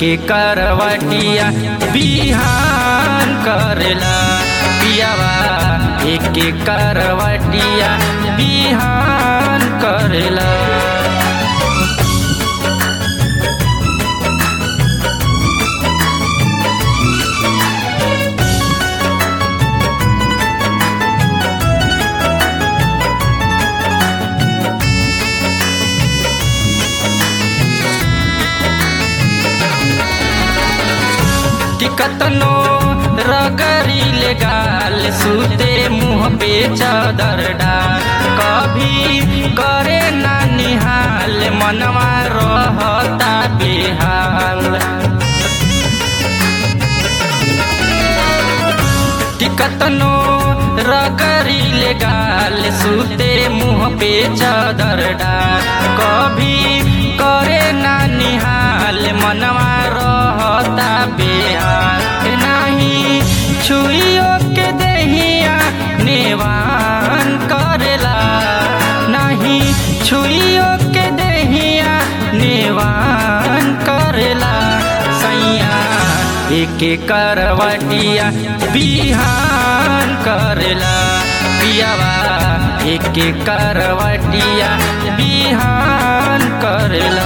करवटिया बिहान करेला पियावा एक करवटिया बिहान करेला कि कतनो रगरी ले गाल सूते मुँह पे चादर डाल कभी करे ना निहाल मनवा रहता बेहाल कि कतनो रगरी ले गाल सूते मुँह पे चादर डाल कभी करे ना निहाल मनवा रहता बेहाल नहीं छुइयो के दहिया नेवान करेला नहीं छुइयो के दहिया नेवान करेला सैया एक करवटिया बिहान करेला पियावा एक करवटिया बिहान करेला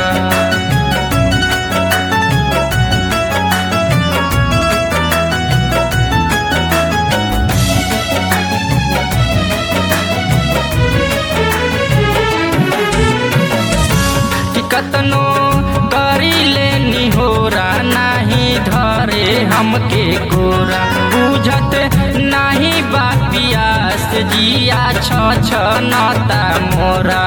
कि कतनो करी ले निहोरा नाही धरे हमके गोरा बुझत नाही बा पियास जिया छ छ नता मोरा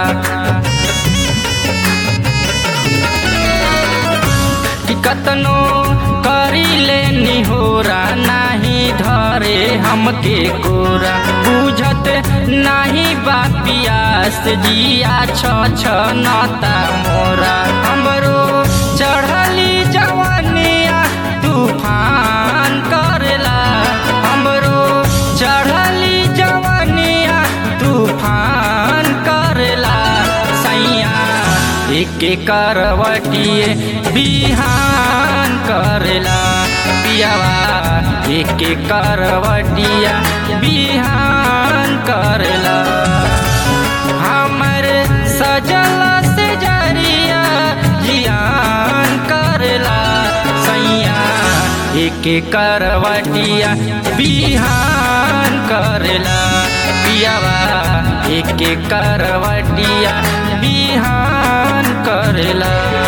कि कतनो करी ले निहोरा नाही धरे हमके गोरा बुझत नाही बा पियास जिया छ छ नता मोरा हमरो चढ़ली जवानिया तूफान करेला हमरो चढ़ली जवानिया तूफान करेला सैया एक करवटिए बिहान करेला पियावा एक करवटिया बिहान करेला हमर सजल से जरिया जियान करेला सैया एक करवटिया बिहान करेला पियावा एक करवटिया बिहान करेला